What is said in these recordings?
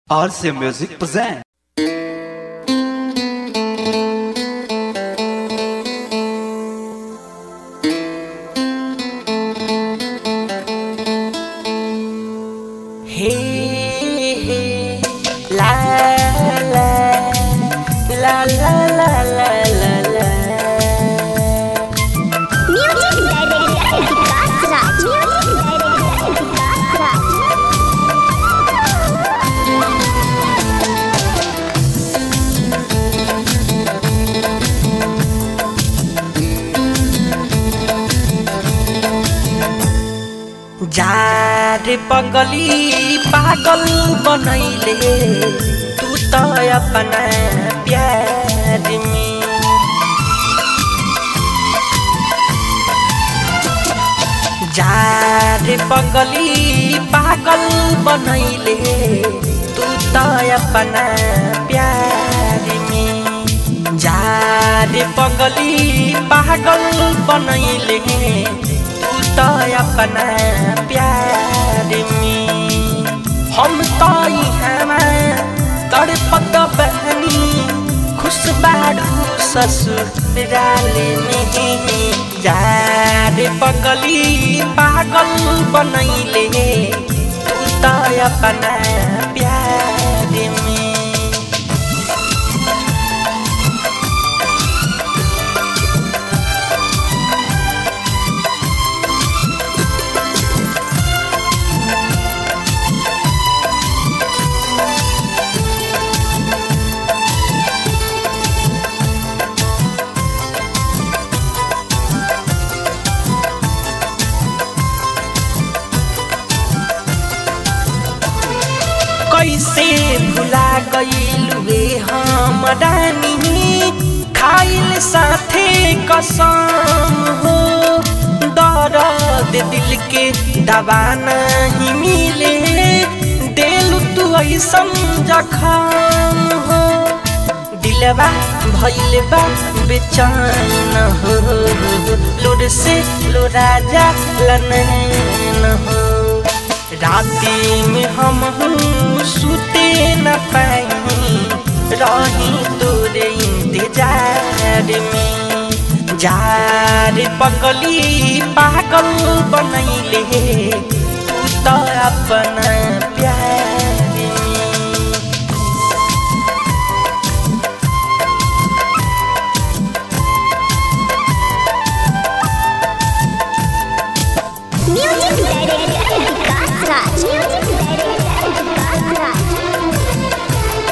RC Music present. Hey, hey, la la la la la la la la. Music Director Vikas Raj. Music Director Vikas Raj. जार पगली पागल बनैले तू त अपना प्यार में जार पगली पागल बनैले तू त अपना प्यार में जार पगली पागल बनैले तू त अपना प्यार में हम त इहाँमा तड़पत बहनी खुश बाडू ससुराल में जार पगली पागल बनैले तू त अपना प्यार में कैसे भुला गईलुए हम रानी खाइल साथे कसम हो दर्द दिल के दवा नहीं मिले दिल तू ऐसन जखम हो दिलवा भइल बा बेचैन हो लोर से लोरा जा लनैन हो राती में हम सुते न पाई रही तोरे इंतजार में जार पगली पागल बनैले तू त अपना प्यार में Music Director Vikas Raj. Music Director Vikas Raj.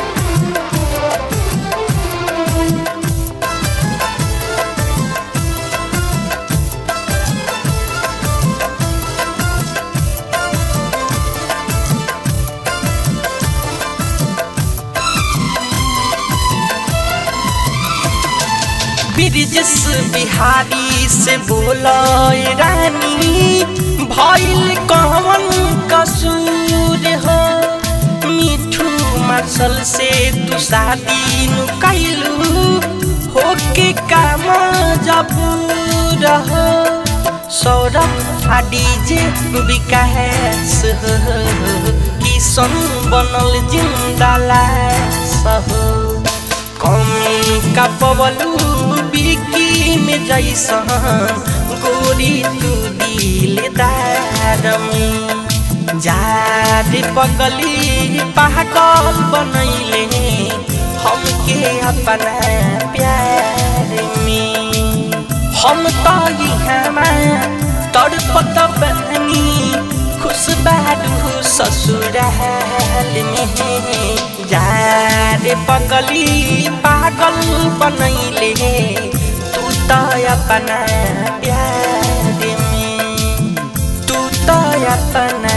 ब्रिजस बिहारी से बोलो रानी भइल कौन कसूर हो मिठू मार्शल से तू शादी नु कैलू हो के काम जब रहो सौरभ आ डीजे विकास हो किशन बनल जिंदा लाश हो कमी का पवलू बिकी में जैसन गोरी तू दिलदार में जार पगली पागल बनैले हमके अपना प्यार में हम तो इहाँमा तड़पत बहनी खुश बाडू ससुराल में जार पगली पागल बनैले तू त अपना प्यार में तू त अपना